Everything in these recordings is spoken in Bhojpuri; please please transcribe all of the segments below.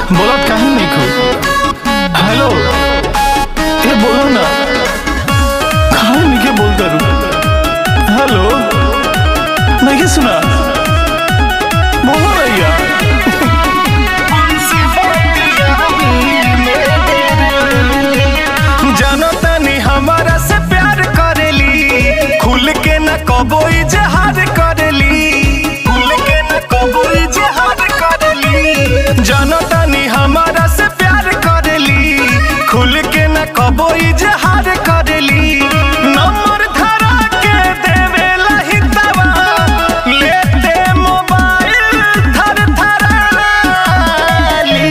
बोलत काहे नहीं खू हेलो ए बोलो ना काहे नहीं के बोलता रू हेलो नहीं के सुना बोलो भैया जानो तनी हमारा से प्यार करेली खुल के न कबो इजहार करेली खुल के न कबो इजहार करेली जानो तनी हमारा से प्यार करेली खुल के न कबो इजहार करेली नंबर धरा के देवे लहितवा लेते मोबाइल धर धराली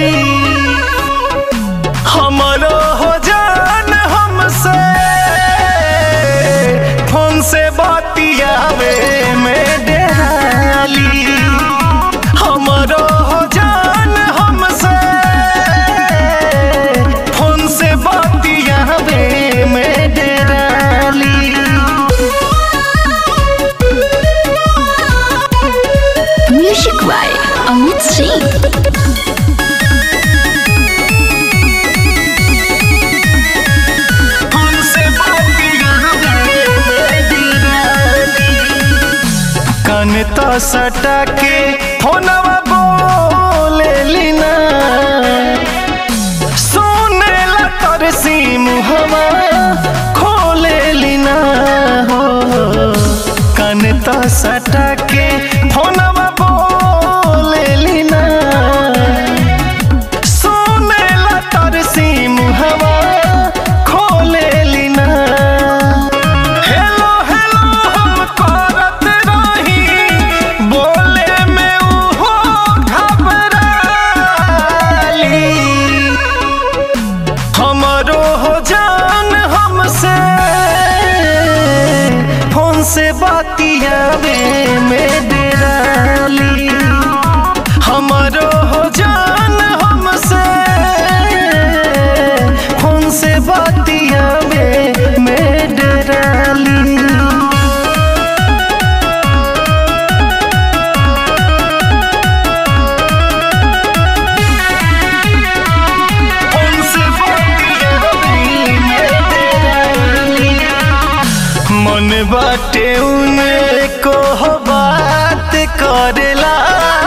हमरो हो जान हमसे फोन से बतियावे में डेराली हमरो हो जान हमसे फोन से बतियावे में डेराली Music by Amit Singh. हमसे कान तो सटा के फोनवा बोले लीना सुने ला तर सी मुहवा खोले लीना हो कान तो सटा के फोनवा बोले लीना सुनेला तर सीम हवा खोले लीना हेलो हेलो हम करत रही बोले में उहो घबराली हमरो हो जान हमसे फोन से बतियावे में डेराली हमरो हो जान हमसे फोन से बतियावे में डेराली मन बाटे उनको हो बात करेला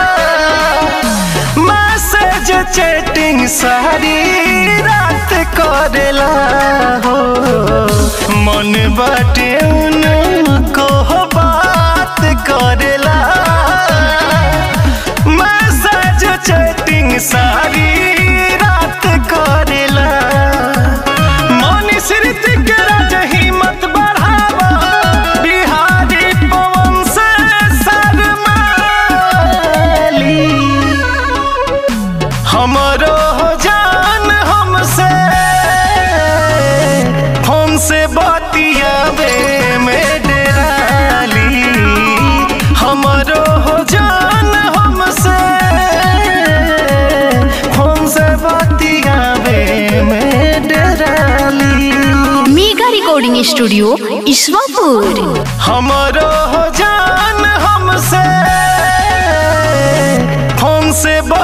मैसेज चैटिंग सारी रात करेला हो मन बाटे उनको हो बात करेला मैसेज चैटिंग सारी रात करेला मनीष ऋतिक राज हिम्मत बढ़ावा बिहारी पवन से शर्माली हमरो हो जान हमसे फोन से बतियावे में डेराली हमरो हो जान हमसे फोन से बतियावे में डेराली Mega Recording Studio, Iswapur. हमरो हो जान हमसे फोन से